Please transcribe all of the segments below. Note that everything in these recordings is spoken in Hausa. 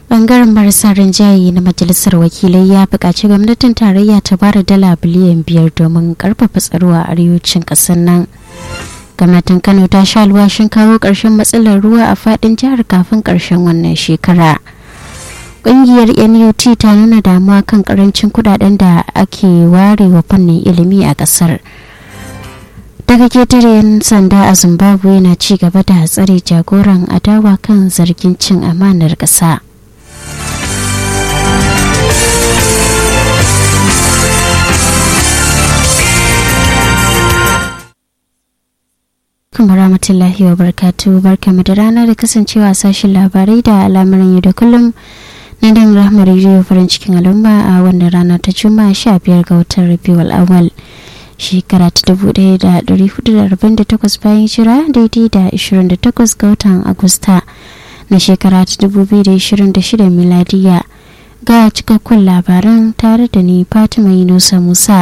bangaren marasa rinjaye na majalisar wakilai ya buƙaci gwamnatin tarayya ta bada dala biliyan biyar domin karfafa tsaro a arewacin ƙasar nan gwamnatin kano ta sha alwashin kawo ƙarshen matsalar ruwa a faɗin jihar kafin ƙarshen wannan shekara ƙungiyar nut ta nuna damuwa kan ƙarancin kudaden da ake ware wa fannin ilimi a ƙasar daga ketare yan sanda a zimbabwe na ci gaba da tsare jagoran adawa kan zargin cin amanar ƙasa. kuma rahmatullahi wa barkatu barkamu da rana da kasancewa sashen labarai da al'amuran yau da kullum na dan rahmar rediyo farin cikin al'umma a wannan rana ta juma'a sha biyar ga watan rabiul awal shekara ta dubu ɗaya da ɗari hudu da arba'in da takwas bayan shira daidai da ashirin da takwas ga watan agusta na shekara ta dubu biyu da ashirin da shida miladiya ga cikakkun labaran tare da ni fatima yunusa musa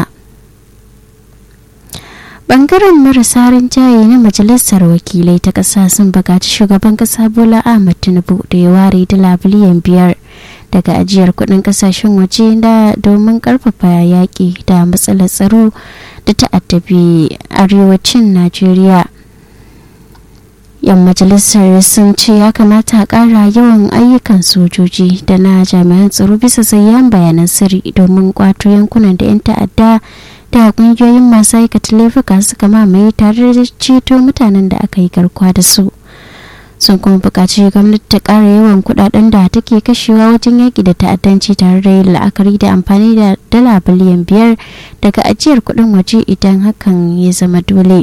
bangaren marasa rinjaye na majalisar wakilai ta ƙasa sun buƙaci shugaban ƙasa bola ahmad tinubu da ya ware dala biliyan biyar daga ajiyar kuɗin ƙasashen waje da domin ƙarfafa yaƙi da matsalar tsaro da ta'addabi arewacin najeriya yan majalisar sun ce ya kamata a ƙara yawan ayyukan sojoji da na jami'an tsaro bisa sayyan bayanan sirri domin kwato yankunan da 'yan ta'adda da kungiyoyin masu aikata laifuka suka mamaye tare da ceto mutanen da aka yi garkuwa da su sun kuma buƙaci gwamnati ta ƙara yawan kuɗaɗen da take kashewa wajen yaƙi da ta'addanci tare da yin la'akari da amfani da dala biliyan biyar daga ajiyar kuɗin waje idan hakan ya zama dole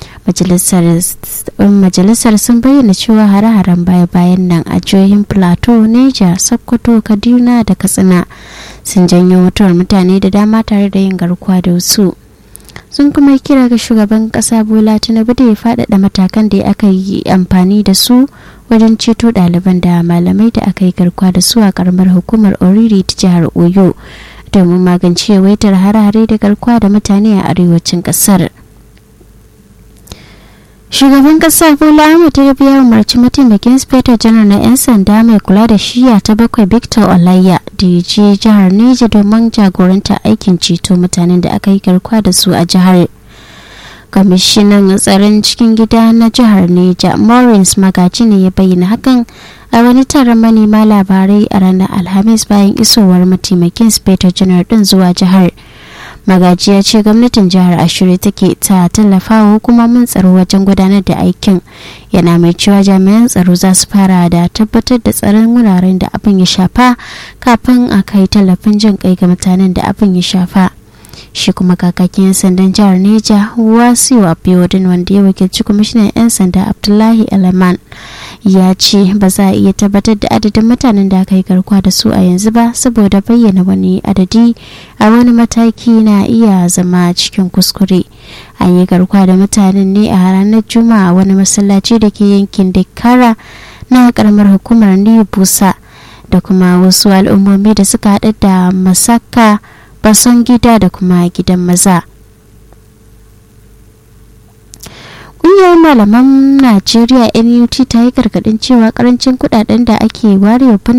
majalisar sun bayyana cewa hare-haren baya-bayan nan a jihohin plateau neja sokoto kaduna da katsina sun janyo mutuwar mutane da dama tare da yin garkuwa da wasu sun kuma kira ga shugaban kasa bola tinubu da ya faɗaɗa matakan da aka yi amfani da su wajen ceto ɗaliban da malamai da aka yi garkuwa da su a karamar hukumar oriri ta jihar oyo domin magance yawaitar hare-hare da garkuwa da mutane a arewacin ƙasar. shugaban kasa bola ahmed tinubu ya umarci mataimakin inspector janar na 'yan sanda mai kula da shiya ta bakwai victor olayya da ya je jihar neja domin jagoranta aikin ceto mutanen da aka yi garkuwa da su a jihar kwamishinan tsaron cikin gida na jihar neja maurins magaji ne ya bayyana hakan a wani taron manema labarai a ranar alhamis bayan isowar mataimakin inspector janar din zuwa jihar magaji ya ce gwamnatin jihar ashirin take ta tallafa wa hukumomin tsaro wajen gudanar da aikin yana mai cewa jami'an tsaro za su fara da tabbatar da tsaron wuraren da abin ya shafa kafin a kai tallafin jin kai ga mutanen da abin ya shafa shi kuma kakakin 'yan sandan jihar neja wasiu abiodun wanda ya wakilci kwamishinan 'yan sanda abdullahi alaman ya ce ba za a iya tabbatar da adadin mutanen da aka yi garkuwa da su a yanzu ba saboda bayyana wani adadi a wani mataki na iya zama cikin kuskure an yi garkuwa da mutanen ne a ranar juma'a wani masallaci da ke yankin dekara na karamar hukumar new busa da kuma wasu al'ummomi da suka haɗa da masaka bason gida da kuma gidan maza ƙungiyar malaman najeriya nut ta yi gargaɗin cewa karancin kudaden da ake warewa